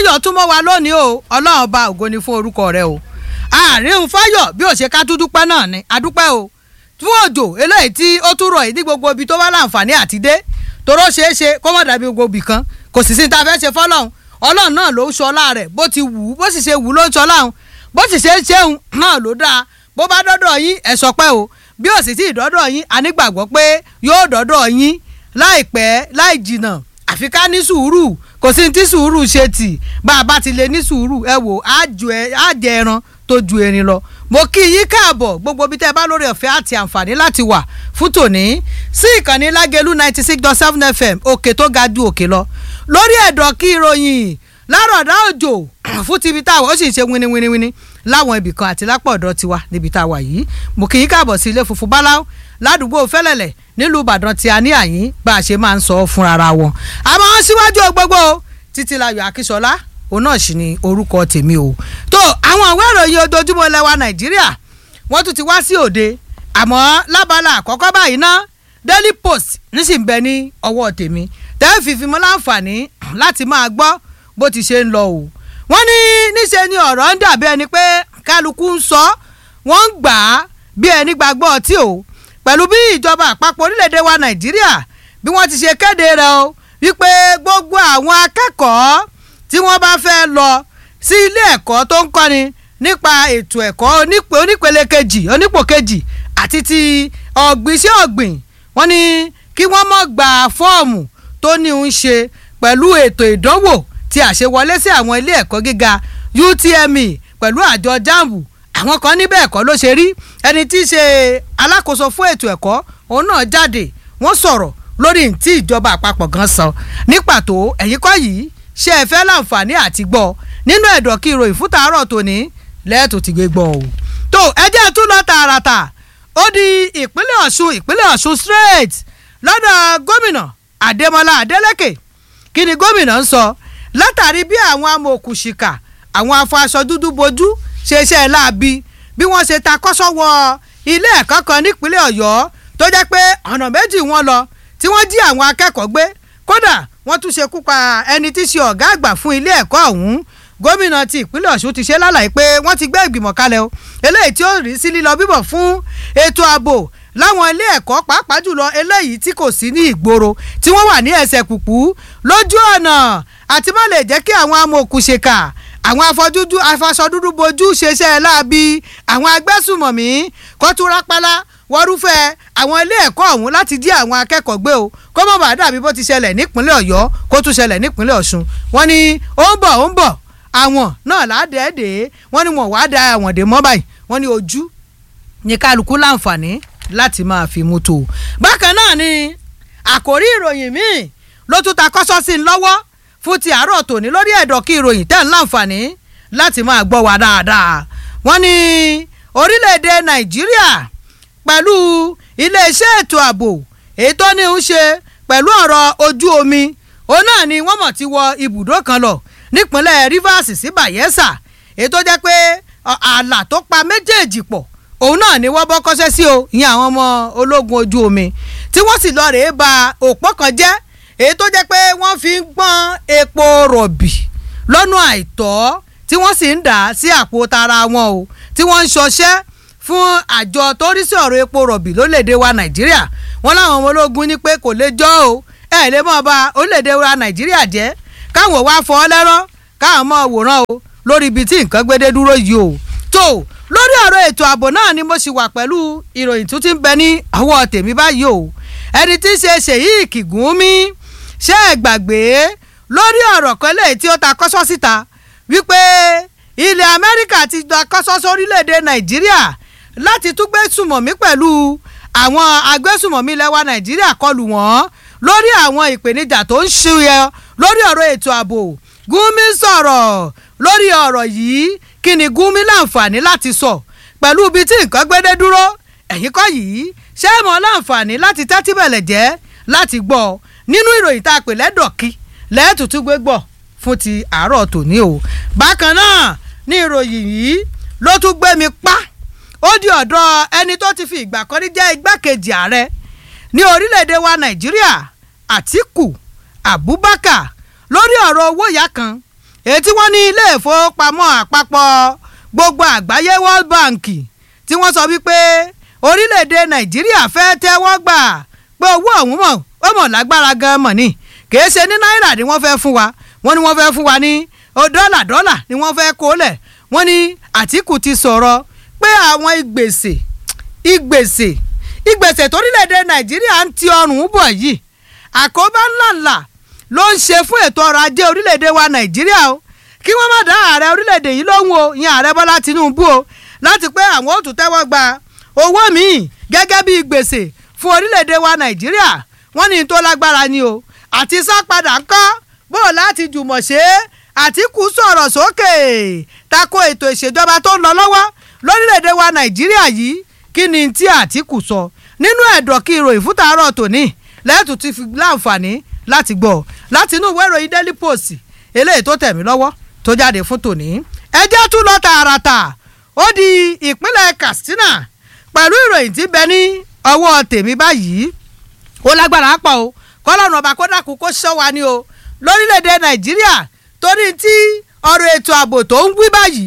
fáyọ̀ tún mọ́ wa lónìí o ọlọ́run ọba ògo ni fún orúkọ rẹ o àárín fáyọ̀ bí ó ṣe ká dúdúpẹ́ náà ni adúpẹ́ o fún òjò eléyìí tí ó tún rọ̀ yìí ní gbogbo ibi tó bá láǹfààní àti dé toró ṣeé ṣe kó má dàbí gbogbo ibì kan kò sì sí ta fẹ́ ṣe fọ́lọ́run ọlọ́run náà ló ń ṣọlá rẹ̀ bó ti wù ú bó sì ṣe wù ú ló ń ṣọlá òun bó sì ṣe ń ṣeun náà ló dáa bó bá dọ́dọ̀ yín ẹ̀ sọ pé o bí ó sì tí ì dọ́dọ̀ yín a nígbàgbọ́ pé yóò dọ́dọ̀ yín láìpẹ́ láì jìnnà àfi ká ní sùúrù kò sí ní tí sùúrù ṣe tì bá a bá ti lè ní sùúrù ẹ wò á jẹ ẹran tó ju erin lọ mo kí yín káàbọ̀ gbogbo bí tẹ́ ẹ bá lórí ọ̀fẹ́ àti àǹfààní láti wà fún tòní sí ìkànnì lágẹ̀lú ninety six dot seven fm òkè tó ga ju òkè lọ lórí ẹ̀dọ̀ kí ìròyìn lárọ̀dá òjò fún tibí táwọn ó sì ń ṣe winiwiniwini láwọn ibì kan àti lápò ọ̀dọ̀ tiwa níbi tá a wà yìí mo kí yín káàbọ̀ sí ilé funfun báláú ládùúgbò fẹ́lẹ̀lẹ̀ nílùú ìbàdàn tí a ní àyín bá a ṣe máa ń sọ fúnra wọn àmọ́ síwájú gbogbo títílayọ̀ akíṣọlá òun náà sì ni orúkọ tèmi o tó àwọn ìwé ìròyìn ojoojúmọ́ lẹ́wà nàìjíríà wọ́n tún ti wá sí òde àmọ́ lábala àkọ́kọ́ báyìí ná daily post nísìnyí bẹ ní ọwọ́ tèmi tẹ́ fífi mọ́ láǹfààní láti máa gbọ́ bó ti ṣe ń lọ o wọ́n ní níṣe ni ọ̀rọ̀ ń dàbí ẹni pé kálukú ń sọ wọ́n ń gbà á bí ẹni gbàgbọ́ ọtí o pẹ̀lú bí ìjọba àpapọ̀ orílẹ̀-èdè wa nàìjíríà bí wọ́n ti ṣe kéde rẹ̀ o wípé gbogbo àwọn akẹ́kọ̀ọ́ tí wọ́n bá fẹ́ lọ sí ilé ẹ̀kọ́ tó ń kọ́ni nípa ètò ẹ̀kọ́ onípele kejì onípò kejì àti ti ọ̀gbìn sí ọ̀gbìn wọ́n ní kí wọ́n mọ̀ gba fọ́ọ̀mù tó ní ń ṣe pẹ̀lú ètò ìdánwò tí àṣewọlé sí àwọn ilé ẹ̀kọ́ gíga UTME pẹ̀lú àjọ jambu àwọn kan níbẹ̀ ẹ̀kọ́ ló ṣe rí ẹni tí í ṣe alákòóso fún ètò ẹ̀kọ́ òun náà jáde wọ́n sọ̀rọ̀ lórí tí ìjọba àpapọ̀ gan sọ ní pàtó ẹ̀yìn kọ́ yìí ṣe é fẹ́ láǹfààní àti gbọ́ nínú ẹ̀dọ̀ kí ìròyìn fún tàárọ̀ tòní lẹ́ẹ̀tò ti gbé gbọ́ o. tó ẹjẹ́ tún lọ tààràtà ó di ìpínlẹ̀ ọ̀ṣun ìpínlẹ̀ ọ̀ṣun straight lọ́dọ̀ gómìnà adémọlá adélèké kí ni gómìnà ń sọ látàrí bí àwọn amòòkùnṣìkà àwọn afọ aṣọ dúdú bojú ṣe iṣẹ́ láabi bí wọ́n ṣe ta kọ́sọ́ wọ ilé ẹ̀kọ́ kan nípínlẹ̀ ọ̀yọ́ tó jẹ́ pé ọ̀nà méjì wọn lọ tí wọ́n jí àwọn akẹ́kọ̀ọ́ gbé kódà wọ́n tún ṣekú pa ẹni tí í ṣe ọ̀gá àgbà fún ilé ẹ̀kọ́ ọ̀hún gómìnà ti ìpínlẹ̀ ọ̀ṣun ti ṣe lálàyé pé wọ́n ti gbé ìgbìmọ̀ kalẹ̀ o eléyìí tí ó rí sí lílọ bíbọ̀ fún ètò ààbò láwọn ilé ẹ̀kọ́ pàápàá jùlọ eléyìí tí kò sí ní ìgboro tí wọ́n wà ní ẹsẹ̀ kùkú lójú ọ̀nà àti má lè jẹ́ kí àwọn amòòkùnṣèkà àwọn afọdúdú afaṣọ dúdú bojú ṣeṣẹ́ láabi àwọn agbésùmọ̀mí kọ́túrápálá wọ́rúfẹ́ àwọn ilé ẹ̀kọ́ ọ̀hún láti jí àwọn akẹ́kọ̀ọ́ gbé o kó má bàa dàbí bó ti ṣẹlẹ̀ nípínlẹ̀ ọ̀yọ́ kó tún ṣẹlẹ̀ nípínlẹ̀ ọ̀ṣun wọ́n ní ó ń bọ̀ ó ń bọ̀ àwọn náà ládẹ́ẹ̀dẹ́ wọ́n ní wọ́n wàá da àwọn dè mọ́ báyìí wọ́n ní ojú ní kálukú láǹfààní láti máa fi mú tó. bákan náà ni àkòrí ìròyìn míì ló tún ta kọ́sọ́ sí i lọ́wọ́ fún ti àárọ̀ tòní lórí ẹ̀dọ̀ kí ìròyìn tẹ̀ ń láǹfààní láti máa gbọ́ wa dáadáa. wọ́n ní orílẹ̀-èdè nàìjíríà pẹ̀lú iléeṣẹ́ ètò ààbò èyí tó ní ń ṣe pẹ̀lú ọ̀rọ̀ ojú omi òun náà ni wọ́n mọ̀ ti wọ ibùdó kan lọ nípínlẹ̀ Rivers sí Bayelsa èyí tó jẹ́ pé ààlà tó pa méjèèjì pọ̀ òun náà ni wọ́n bọ́ kọ́ṣẹ́ sí o ìyẹn àwọn ọmọ ológun ojú omi tí wọ́n sì lọ rèé ba òpó kan jẹ́ èyí tó jẹ́ pé wọ́n fi ń gbọ́n epo rọ̀bì lọ́nà àìtọ́ tí wọ́n sì ń dà á sí àpò tara wọn o tí wọ́n ń ṣọṣẹ́ fún àjọ tó rí sí ọ̀rọ̀ epo rọ̀bì lórílẹ̀‐èdè wa nàìjíríà wọ́n láwọn ọmọ ológun ní pé kò lè jọ́ o ẹ̀ lè mọ̀ bá orílẹ̀‐èdè wa nàìjíríà jẹ́ káwọn wá fọ́ lẹ́rọ́ káwọn mọ̀ wòran o lórí ibi tí nǹkan gbédé dúró yìí o tó lórí ọ̀rọ̀ ètò ààbò náà ni mo sì wà pẹ̀lú ìròyìn tó ti ń bẹ ní ọwọ́ tèmi báyìí o ẹni tí í ṣe Sheikh Gumi ṣé ẹ gbàgbé lórí ọ̀rọ̀ kan lẹ́yìn tí ó ta kọ́sọ́ síta wípé ilẹ̀ Amẹ́ríkà ti gba kọ́sọ́ sórílẹ̀‐èdè Nàìjíríà láti tún gbé sùmọ̀mí pẹ̀lú àwọn agbésùmọ̀mí lẹ́wà Nàìjíríà kọlù wọ́n lórí àwọn ìpèníjà tó ń ṣúyẹ lórí ọ̀rọ̀ ètò ààbò Gumi sọ̀rọ̀ lórí ọ̀rọ̀ yìí kí ni Gumi láǹfààní láti sọ pẹ̀lú ibi tí nǹkan gbédé dúró ẹ̀yìn kọ́ yìí ṣé mọ̀ láǹfààní láti tẹ́tí bẹ̀lẹ̀ jẹ́ láti gbọ́ nínú ìròyìn tá a pè lẹ́dọ̀kí lẹ́ẹ̀tùtù gbé gbọ́ fún ti àárọ̀ tòní o bákan náà ní ìròyìn yìí ló tún gbé mi pa ó di ọ̀dọ̀ ẹni tó ti fi ìgbà kan rí jẹ́ igbákejì ààrẹ ní orílẹ̀-èdè wa Nàìjíríà Àtíkù Abubakar lórí ọ̀rọ̀ owó ìyá kan èyí tí wọ́n ní ilé ìfowópamọ́ àpapọ̀ gbogbo àgbáyé World Bank tí wọ́n sọ wípé orílẹ̀-èdè Nàìjíríà fẹ́ tẹ́wọ́ gbà pé owó ọ̀hún mọ̀ ó mọ̀ lágbára gan mọ̀ ni kìí ṣe ní náírà ni wọ́n fẹ́ fún wa wọ́n ní wọ́n fẹ́ fún wa ní dọ́là dọ́là ni wọ́n fẹ́ kó lẹ̀ wọ́n ní Àtìkù ti sọ̀rọ̀ pé àwọn ìgbèsè ìgbèsè ìgbèsè torílẹ̀-èdè Nàìjíríà ń ti ọrùn bọ̀ yìí àkóbá ńláńlá ló ń ṣe fún ètò ọrọ̀ ajé orílẹ̀-èdè wa Nàìjíríà o kí wọ́n má dá ààrẹ orílẹ̀-èdè yìí lóhùn o ìyẹn ààrẹ Bọ́lá Tinubu o láti pé àwọn ò tún tẹ́wọ́ gba owó míì gẹ́gẹ́ bí gbèsè fún orílẹ̀-èdè wa Nàìjíríà wọ́n ní tó lágbára ni o àti sápadà ń kọ́ bó o láti jùmọ̀ ṣe é Àtìkù sọ̀rọ̀ sókè tako ètò ìṣèjọba tó ń lọ lọ́wọ́ lórílẹ̀‐èdè wa Nàìjíríà yìí kí ni tí Àtìkù sọ nínú ẹ̀dọ̀ kí ìròyìn fún tàárọ̀ tòní lẹ́ẹ̀tún ti fi láǹfààní láti gbọ́ láti inú ìwé ìròyìn Daily Post eléyìí tó tẹ̀ mí lọ́wọ́ tó jáde fún tòní. ẹ jẹ́ tún lọ tààràtà ó di ìpínlẹ̀ Katsina pẹ̀lú ìròyìn tí bẹ ní ọwọ́ tèmi báyìí ó lágbára pọ̀ o kọ́lọ́run ọba kó dákun kó ṣọ́ wa ni o lórílẹ̀‐èdè Nàìjíríà torí tí ọ̀rọ̀ ètò ààbò tó ń wí báyìí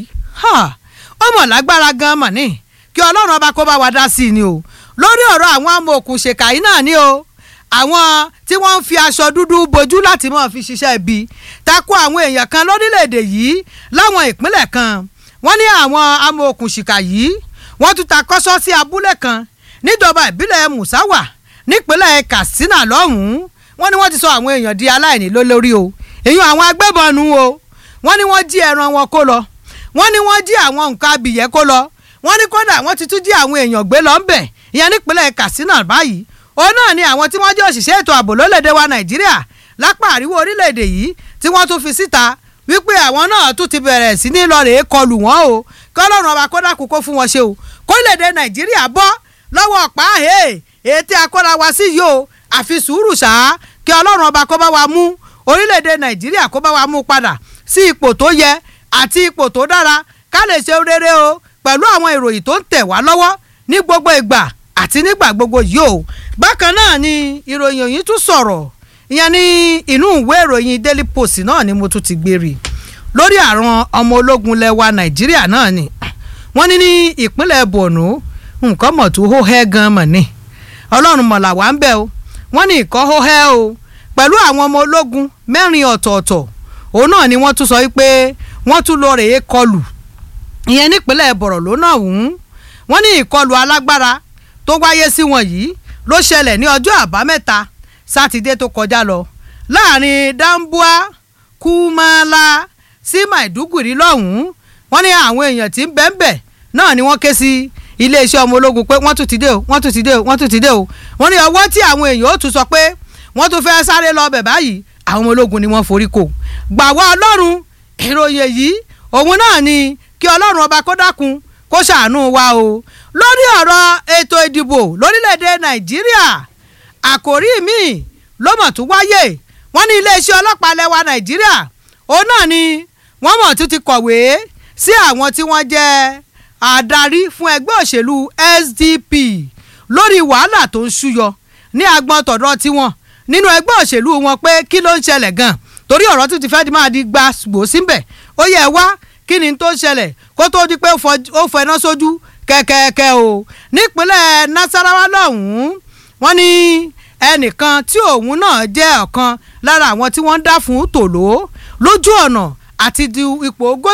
ó mọ̀ lágbára gan mọ̀ ní kí ọlọ́run ọba kó bá wa dá sí i ni o lórí ọ̀rọ̀ àwọn amòòkùnṣèkà yìí náà ni o àwọn tí wọ́n ń fi aṣọ dúdú bojú láti máa fi ṣiṣẹ́ ibi tako àwọn èèyàn kan lórílẹ̀‐èdè yìí láwọn ìpínlẹ̀ kan wọ́n ní àwọn amòòkùnṣìkà yìí wọ́n tún ta kọ́sọ́ sí abúlé kan níjọba ìbílẹ̀ Musawa nípínlẹ̀ Katsina lọ́hùn-ún wọ́n ní wọ́n ti sọ àwọn èèyàn di aláìní lólórí o èèyàn àwọn agbébọn nu o wọ́n ní wọ́n jí ẹran wọn kó lọ wọ́n ní wọ́n jí àwọn nǹkan abìyẹ́ kó lọ wọ́n ní kódà wọ́n ti tún jí àwọn èèyàn gbé lọ ńbẹ̀ ìyẹn nípínlẹ̀ Katsina báyìí òun náà ni àwọn tí wọ́n jẹ́ òṣìṣẹ́ ètò ààbò lólèdè wa Nàìjíríà lápá àríwó orílẹ̀-èdè yìí tí wọ́n tún fi síta wípé àwọn náà tún ti bẹ̀rẹ̀ sí ní lọ rèé kọlù wọ́n o kọ́lọ́run ọba kódà kókó fún wọn ṣe o kórílẹ̀-èdè Nàìjíríà bọ́ lọ́wọ́ ọ̀pá ètè akọ́ra wa sí yìí o àfi sùúrù ṣáá kí Ọlọ́run ọba kó bá wa mú orílẹ̀-èdè Nàìjíríà kó bá wa mú padà sí ipò tó yẹ àti ipò tó dára ká lè ṣe rere o pẹ̀lú àwọn ìròyìn tó ń tẹ̀ wá lọ́wọ́ ní gbogbo ìgbà àti nígbà gbogbo yìí o bákan náà ni ìròyìn yìí tún sọ̀rọ̀ ìyẹn ní inú ìwé ìròyìn Daily Post náà ni mo tún ti gbé rí lórí àwọn ọmọ ológun lẹwa Nàìjíríà náà ni wọ́n ní ní ìpínlẹ̀ Borno nǹkan mọ̀ tó hó hẹ́ gan mọ̀ ni Ọlọ́run mọ̀lá wà ń bẹ̀ o wọ́n ní ìkọ́ hó hẹ́ o pẹ̀lú àwọn ọmọ ológun mẹ́rin ọ̀tọ̀ọ̀tọ̀ òun náà ni wọ́n tún sọ wípé wọ́n tún lọ rèé kọlù ìyẹn nípínlẹ̀ Borno náà wùn wọ́n ní ìkọlù alágbára tó wáyé sí wọn yìí ló ṣẹlẹ̀ ní ọjọ́ àbámẹ́ta sátidé tó kọjá lọ láàrin Damboa Kumala sí Maiduguri lọ́hùn-ún wọ́n ní àwọn èèyàn tí ń bẹ́ńbẹ́ náà ni wọ́n ké sí iléeṣẹ́ ọmọ ológun pé wọ́n tún ti dé o wọ́n tún ti dé o wọ́n tún ti dé o wọ́n ní ọwọ́ tí àwọn èèyàn ó tún sọ pé wọ́n tún fẹ́ sáré lọ bẹ̀ báyìí àwọn ọmọ ológun ni wọ́n forí kò gbàwọ́ ọlọ́run ìròyìn yìí òun náà ni kí ọlọ́run ọba kó dákun kó ṣàánú wa o lórí ọ̀rọ̀ ètò ìdìbò lórílẹ̀‐èdè nàìjíríà àkòrí míì ló mọ̀ tún wáyé wọ́n ní iléeṣẹ́ ọlọ́pàá lẹ́wà nàìjíríà òun náà ni wọ́n mọ̀ tún ti kọ̀wé sí àwọn tí wọ́n jẹ́ adarí fún ẹgbẹ́ òṣèlú SDP lórí wàhálà tó ń ṣúyọ ní agbọn tọ̀dọ̀ tiwọn nínú ẹgbẹ́ òṣèlú wọn pé kí ló ń ṣẹlẹ̀ gan torí ọ̀rọ̀ tó ti fẹ́ di máa di gba gbò síbẹ̀ ó yẹ wá kí ni tó ń ṣẹlẹ̀ kó tó di pé ó fẹná sójú kẹ̀kẹ́kẹ́ o nípínlẹ̀ Nasarawa lọ́hùn-ún wọ́n ní ẹnìkan tí òun náà jẹ́ ọ̀kan lára àwọn tí wọ́n ń dá fún tòló lójú ọ̀nà àti di ipò gómìnà.